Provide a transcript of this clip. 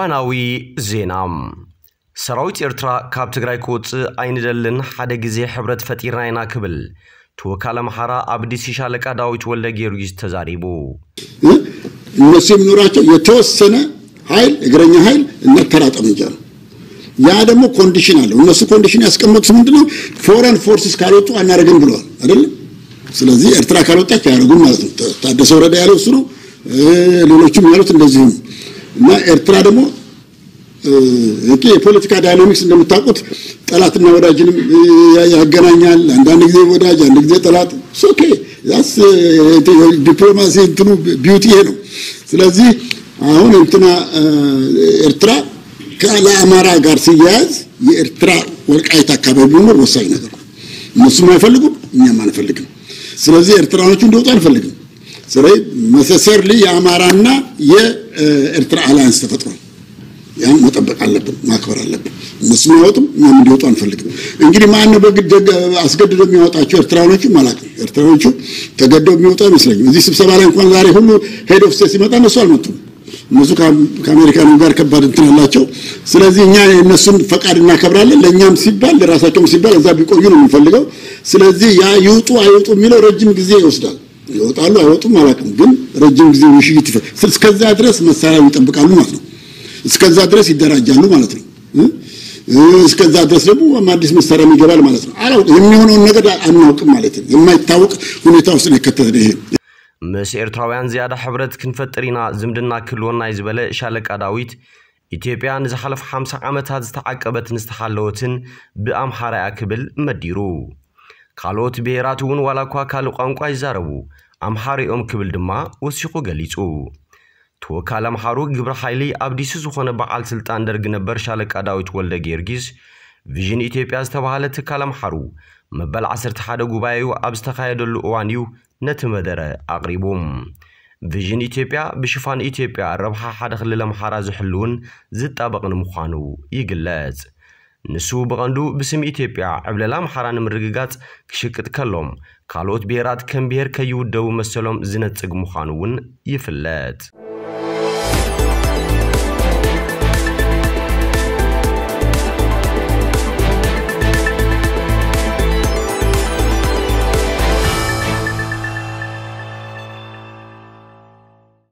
እዋናዊ ዜና ሰራዊት ኤርትራ ካብ ትግራይ ክወፅእ ኣይንደልን ሓደ ግዜ ሕብረት ፈጢርና ኢና ክብል ተወካል አምሓራ ኣብ ዲሲ ሻለቃ ዳዊት ወልደ ጊዮርጊስ ተዛሪቡ እነሱ የሚኖራቸው የተወሰነ ኃይል እግረኛ ኃይል እና ተራ ጠመንጃ ነው። ያ ደግሞ ኮንዲሽን አለው። እነሱ ኮንዲሽን ያስቀመጡት ምንድነው? ፎረን ፎርስስ ካልወጡ አናደርግም ብለዋል አይደለም። ስለዚህ ኤርትራ ካልወጣች አያደርጉም ማለት ነው። ታደሰ ወረደ ያለው እሱ ነው። ሌሎችም ያሉት እንደዚህ ነው። እና ኤርትራ ደግሞ እቂ የፖለቲካ ዳይናሚክስ እንደምታውቁት ጠላትና ወዳጅንም ያገናኛል። አንዳንድ ጊዜ ወዳጅ፣ አንድ ጊዜ ጠላት። ኦኬ ያስ ዲፕሎማሲ እንትኑ ቢዩቲ ይሄ ነው። ስለዚህ አሁን እንትና ኤርትራ ከአማራ ጋር ሲያያዝ የኤርትራ ወልቃይት አካባቢ መኖር ወሳኝ ነገር ነው። እነሱም አይፈልጉም፣ እኛም አንፈልግም። ስለዚህ ኤርትራኖቹ እንዲወጡ አንፈልግም። ስለዚህ መሰሰርሊ የአማራና የኤርትራ አላያንስ ተፈጥሯል። ያን መጠበቅ አለብን፣ ማክበር አለብን። እነሱም አይወጡም፣ እኛም እንዲወጡ አንፈልግም። እንግዲህ ማን ነው በግድ አስገድዶ የሚያወጣቸው? ኤርትራኖቹ ማለት ነው። ኤርትራኖቹ ተገደው የሚወጡ አይመስለኝም። እዚህ ስብሰባ ላይ እንኳን ዛሬ ሁሉ ሄድ ኦፍ ስቴት ሲመጣ እነሱ አልመጡም። እነሱ ከአሜሪካኑ ጋር ከባድ እንትን አላቸው። ስለዚህ እኛ የእነሱን ፈቃድ እናከብራለን። ለእኛም ሲባል ለራሳቸውም ሲባል እዛ ቢቆዩ ነው የምንፈልገው። ስለዚህ ያ ይውጡ አይውጡ የሚለው ረጅም ጊዜ ይወስዳል። ይወጣሉ አይወጡም አላውቅም፣ ግን ረጅም ጊዜ ውይይት እስከዛ ድረስ መሳሪያ ይጠብቃሉ ማለት ነው። እስከዛ ድረስ ይደራጃሉ ማለት ነው። እስከዛ ድረስ ደግሞ አዲስ መሳሪያ ይገባል ማለት ነው። አላውቅም፣ የሚሆነውን ነገር አናውቅም ማለት ነው። የማይታወቅ ሁኔታ ውስጥ ነው የከተተን ይሄ ምስ ኤርትራውያን ዝያዳ ሕብረት ክንፈጥር ኢና ዝምድና ክህልወና እዩ ዝበለ ሻለቃ ዳዊት ኢትዮጵያ ንዝሓለፉ 50 ዓመታት ዝተዓቀበትን ዝተሓለወትን ብኣምሓራ እያ ክብል መዲሩ ካልኦት ብሄራት እውን ዋላ እኳ ካልእ ቋንቋ ይዛረቡ ኣምሓሪኦም ክብል ድማ ወሲኹ ገሊጹ ተወካል ኣምሓሩ ግብረ ሓይሊ ኣብ ዲሲ ዝኾነ በዓል ስልጣን ደርጊ ነበር ሻለቃ ዳዊት ወልደ ጊዮርጊስ ቪዥን ኢትዮጵያ ዝተባሃለ ትካል ኣምሓሩ መበል 11 ጉባኤኡ ኣብ ዝተኻየደሉ እዋን እዩ ነቲ መደረ ኣቕሪቡ ቪዥን ኢትዮጵያ ብሽፋን ኢትዮጵያ ረብሓ ሓደ ክልል ኣምሓራ ዝሕልውን ዝጣበቕን ምዃኑ ይግለጽ ንሱ ብቐንዱ ብስም ኢትዮጵያ ዕብለላ ኣምሓራ ንምርግጋጽ ክሽቅጥ ከሎም ካልኦት ብሄራት ከም ብሄር ከይውደቡ መሰሎም ዝነጽግ ምዃኑ እውን ይፍለጥ